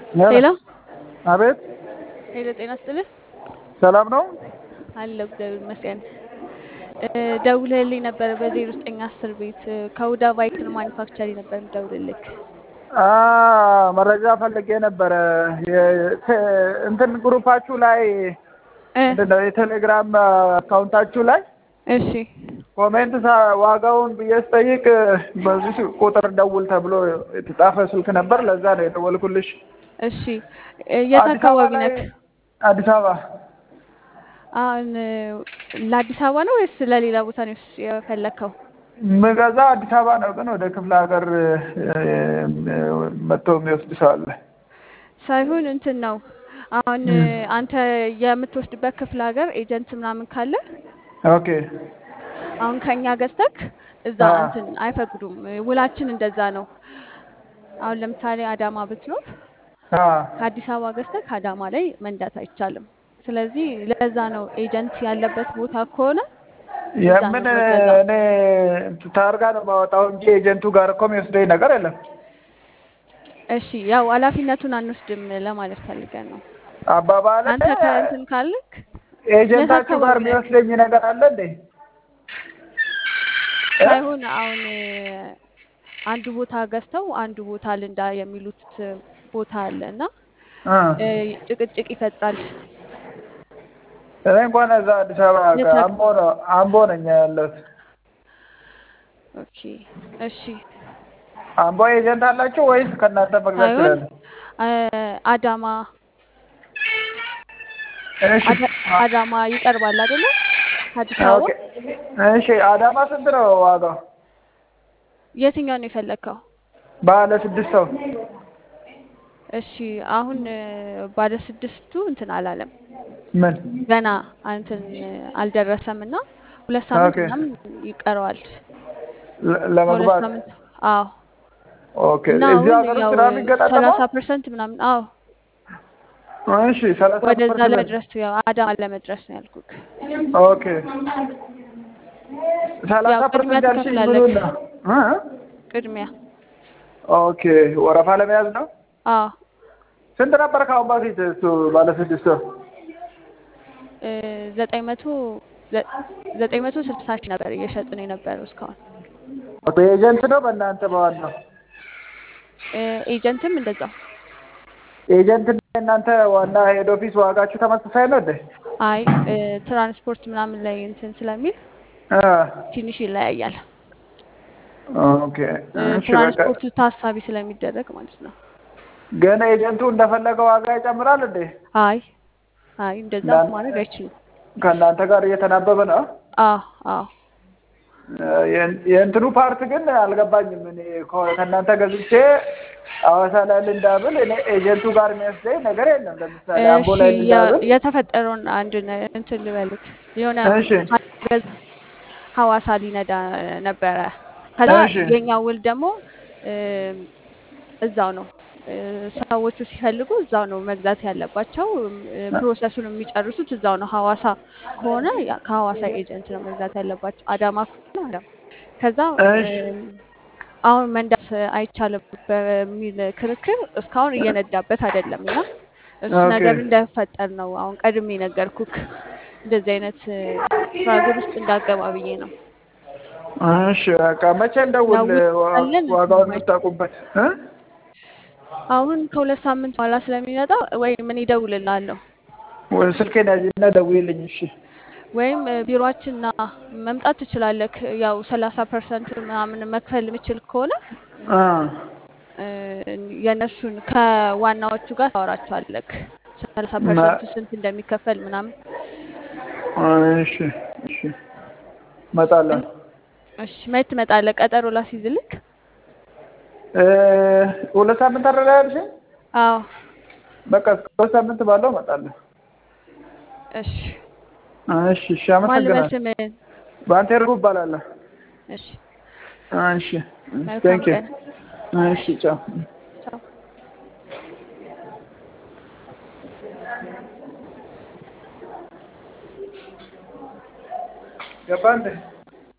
ሄሎ አቤት ሄሎ፣ ጤና ይስጥልኝ ሰላም ነው? አለሁ እግዚአብሔር ይመስገን። ደውለህልኝ ነበር በዜሮ ዘጠኝ አስር ቤት ከሁዳ ቫይክል ማኒፋክቸሪ ነበር የምደውልልክ። አ መረጃ ፈልጌ ነበረ። የ- ተ- እንትን ግሩፓችሁ ላይ እ ምንድን ነው የቴሌግራም አካውንታችሁ ላይ እሺ ኮሜንት ሳ- ዋጋውን ብዬ ስጠይቅ በዚህ ቁጥር ደውል ተብሎ የተጻፈ ስልክ ነበር። ለዛ ነው የደወልኩልሽ። እሺ የት አዲስ አበባ አካባቢ ላይ ነክ? አዲስ አበባ አሁን ለአዲስ አበባ ነው ወይስ ለሌላ ቦታ ነው የፈለግከው? ምገዛ አዲስ አበባ ነው፣ ግን ወደ ክፍለ ሀገር መጥቶ የሚወስድ ሰው አለ። ሳይሆን እንትን ነው አሁን አንተ የምትወስድበት ክፍለ ሀገር ኤጀንት ምናምን ካለ ኦኬ አሁን ከኛ ገዝተክ እዛ አ እንትን አይፈቅዱም። ውላችን እንደዛ ነው። አሁን ለምሳሌ አዳማ ብትኖር አ ከአዲስ አበባ ገዝተክ አዳማ ላይ መንዳት አይቻልም። ስለዚህ ለዛ ነው ኤጀንት ያለበት ቦታ ከሆነ እዛ ነው የምን የምገዛው። እኔ ታርጋ ነው የማወጣው እንጂ ኤጀንቱ ጋር እኮ የሚወስደኝ ነገር የለም። እሺ ያው ኃላፊነቱን አንወስድም ለማለት ፈልገን ነው። አባባለ አንተ ከእንትን ካልክ የት ኤጀንታችሁ ጋር አካባቢ ነክ? የሚወስደኝ ነገር አለ እንዴ? እ? ሳይሆን አሁን አንዱ ቦታ ገዝተው አንዱ ቦታ ልንዳ የሚሉት ቦታ አለ እና እ። እ፣ ጭቅጭቅ ይፈጥራል። እኔ እንኳን እዛ አዲስ አበባ የት አክ- አምቦ ነው አምቦ ነኝ ያለሁት። ኦኬ እሺ አምቦ ኤጀንት አላችሁ ወይስ ከእናንተ መግዛት ሳይሆን እችላለሁ? አ- አዳማ እሺ አዳ- አዳማ ይቀርባል አይደለ? ከአዲስ ኦኬ አበባ እሺ። አዳማ ስንት ነው ዋጋው? የትኛው ነው የፈለግከው? ባለ ስድስት ሰው እሺ አሁን እ፣ ባለ ስድስቱ እንትን አላለም ምን? ገና እንትን አልደረሰም እና ሁለት ሳምንት ኦኬ ምናምን ይቀረዋል። ለ- ከሁለት ለመግባት ሳምንት አዎ። ኦኬ። እና እዚህ አሁን ሀገር ውስጥ ያው ነው የሚገጣጠመው? ሰላሳ ፐርሰንት ምናምን አዎ እሺ ሰላሳ ወደዛ ፐርሰንት ለመድረስ ያው አዳማ ለመድረስ ነው ያልኩክ። ኦኬ ሰላሳ ያው ቅድሚያ ፐርሰንት ያልሽኝ ትከፍላለክ። ምኑን ነው? እ? ቅድሚያ ኦኬ ወረፋ ለመያዝ ነው። አዎ ስንት ነበር ከአሁን በፊት እሱ ባለ ስድስት ሰው? እ፣ ዘጠኝ መቶ ዘ- ዘጠኝ መቶ ስልሳ ሺህ ነበር እየሸጥን የነበረው እስካሁን። በኤጀንት ነው በእናንተ በዋናው እ፣ ኤጀንትም እንደዛው። ኤጀንት እና እናንተ ዋና ሄድ ኦፊስ ዋጋችሁ ተመሳሳይ ነው እንዴ? አይ እ፣ ትራንስፖርት ምናምን ላይ እንትን ስለሚል እ። ትንሽ ይለያያል። ኦኬ እ፣ እሺ በቃ ትራንስፖርቱ ታሳቢ ስለሚደረግ ማለት ነው። ግን ኤጀንቱ እንደፈለገ ዋጋ ይጨምራል እንዴ? አይ አይ እንደዛ እናን- ማድረግ አይችልም። ከእናንተ ጋር እየተናበበ ነው። አዎ አዎ የእን- የእንትኑ ፓርት ግን አልገባኝም። እኔ ከ- ከእናንተ ገዝቼ ሐዋሳ ላይ ልንዳብል እኔ ኤጀንቱ ጋር የሚወስደኝ ነገር የለም። ለምሳሌ አምቦ እሺ ላይ የ- ልንዳብል የተፈጠረውን አንድ ነ- እንትን ልበልክ የሆነ እሺ ሀገዝ ሐዋሳ ሊነዳ ነበረ። ከዛ እሺ የኛ ውል ደግሞ እም፣ እዛው ነው እ፣ ሰዎቹ ሲፈልጉ እዛው ነው መግዛት ያለባቸው። እም፣ እ፣ ፕሮሰሱን የሚጨርሱት እዛው ነው። ሐዋሳ ከሆነ ያ- ከሐዋሳ ኤጀንት ነው መግዛት ያለባቸው። አዳማ ከሆነ አዳማ። ከዛ እሺ እም፣ አሁን መንዳት አይቻልም በሚል ክርክር እስካሁን እየነዳበት አይደለም እና እሱ ኦኬ ነገር እንዳይፈጠር ነው አሁን ቀድሜ ነገርኩክ። እንደዚህ አይነት ስትራግል ውስጥ እንዳገባ ብዬ ነው። እሺ በቃ መቼ እንደውል ያው ውል ዋ- ካለን ዋጋውን ማይ- የምታውቁበት እ? አሁን ከሁለት ሳምንት በኋላ ስለሚመጣ ወይ ምን ይደውልልሃለሁ ወይ ስልኬን ያዥና ደውዪልኝ። እሺ ወይም እ፣ ቢሮአችንና መምጣት ትችላለህ። ያው ሰላሳ ፐርሰንት ምናምን መክፈል የምችል ከሆነ አ እ፣ የእነሱን ከዋናዎቹ ጋር ታወራቸዋለህ። ሰላሳ መ- ፐርሰንቱ ስንት እንደሚከፈል ምናምን። እሺ እሺ እመጣለሁ። እን- እሺ መች ትመጣለህ? ቀጠሮ ላስይዝልክ? እ፣ ሁለት ሳምንት አደረጋ ያልሽኝ? አዎ በቃ እስከ ሁለት ሳምንት ባለው እመጣለሁ። እሺ። እሺ እሺ፣ ማን ልበል አመሰግናለሁ። ስምህን? በአንተ እርጉ እባላለሁ። እሺ እሺ እሺ፣ መልካም ቴንክ ዩ። ቀን። እሺ ቻው። ቻው። ገባ እንዴ?